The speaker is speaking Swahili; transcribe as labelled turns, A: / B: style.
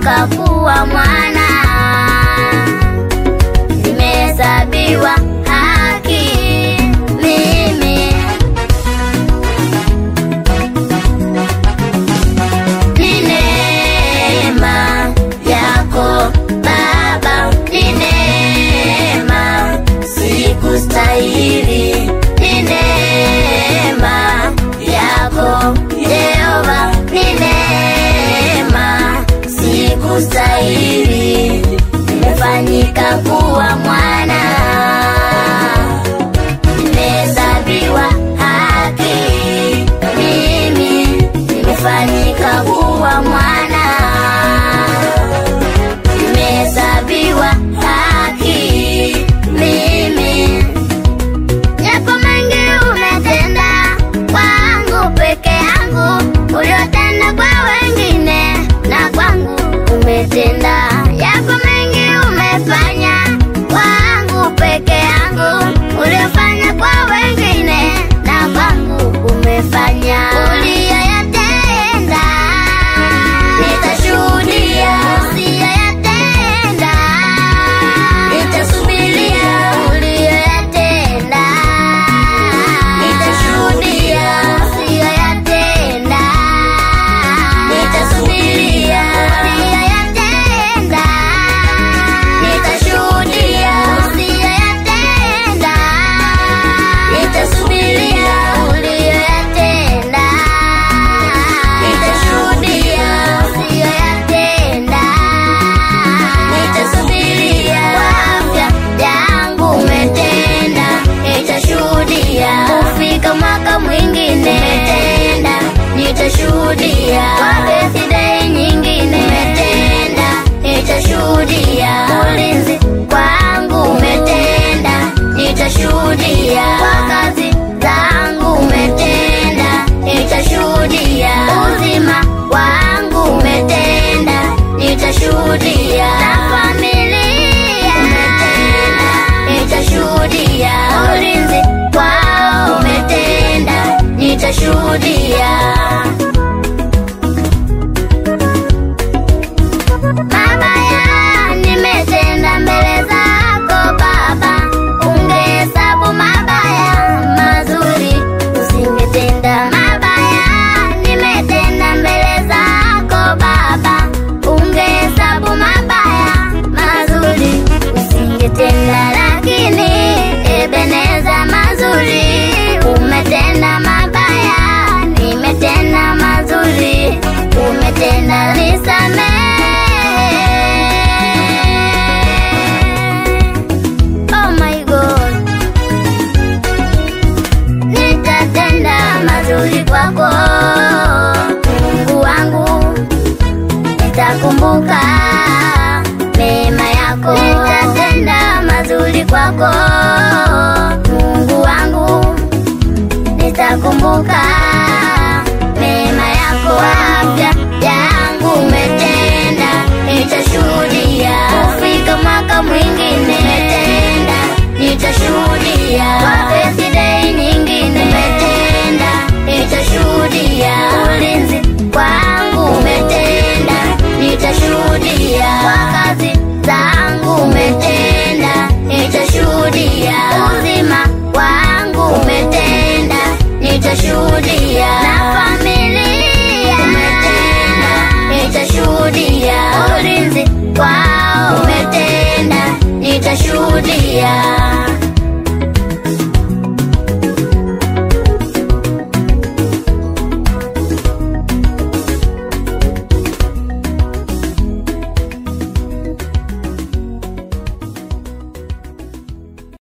A: nimefanyika kuwa mwana, nimehesabiwa haki mimi. Ni neema yako Baba, ni neema, sikustahili. Ni neema yako Jehova, ni neema, sikustahili. Nimefanyika kuwa mwana, nimehesabiwa haki mimi, nimefanyika kuwa mwana, nimehesabiwa haki mimi. Yapo mengi umetenda kwangu peke yangu, uliotenda kwa wengine na kwangu umetenda. Yapo mengi umefanya kwangu peke yangu, uliofanya kwa wengine na kwangu umefanya. Uliyoyatenda nitashuhudia, usiyoyatenda nitasubiria. Uliyoyatenda nitashuhudia, usiyoyatenda nitasubiria. Uliyoyatenda nitashuhudia, usiyoyatenda nitasubiria. Uliyoyatenda nitashuhudia, usiyoyatenda nitasubiria. Kwa afya yangu umetenda, nitashuhudia. Kufika mwaka mwingine umetenda, nitashuhudia. Kwa birthday nyingine umetenda, nitashuhudia. Ulinzi kwangu umetenda, nitashuhudia. Kwa kazi zangu umetenda, nitashuhudia. Uzima wangu umetenda, nitashuhudia. Na familia umetenda, nitashuhudia. Ulinzi kwao umetenda, nitashuhudia. Mabaya nimetenda mbele zako Baba, ungehesabu mabaya, mazuri usingetenda. Mabaya nimetenda mbele zako Baba, ungehesabu mabaya, mazuri usingetenda. Lakini Ebeneza, mazuri umetenda, mabaya nimetenda, mazuri umetenda, nisamehe. Oh my God, nitatenda mazuri kwako Mungu wangu, nitakumbuka mema yako, nitatenda mazuri kwako Mungu wangu, nitakumbuka mema yako. Afya yangu umetenda, nitashuhudia. Kufika mwaka mwingine umetenda, nitashuhudia. Kwa birthday nyingine umetenda, nitashuhudia. Ulinzi kwangu umetenda, nitashuhudia. Kwa kazi zangu umetenda, nitashuhudia. Uzima wangu umetenda, nitashuhudia. Na familia umetenda, nitashuhudia. Ulinzi kwao umetenda, nitashuhudia.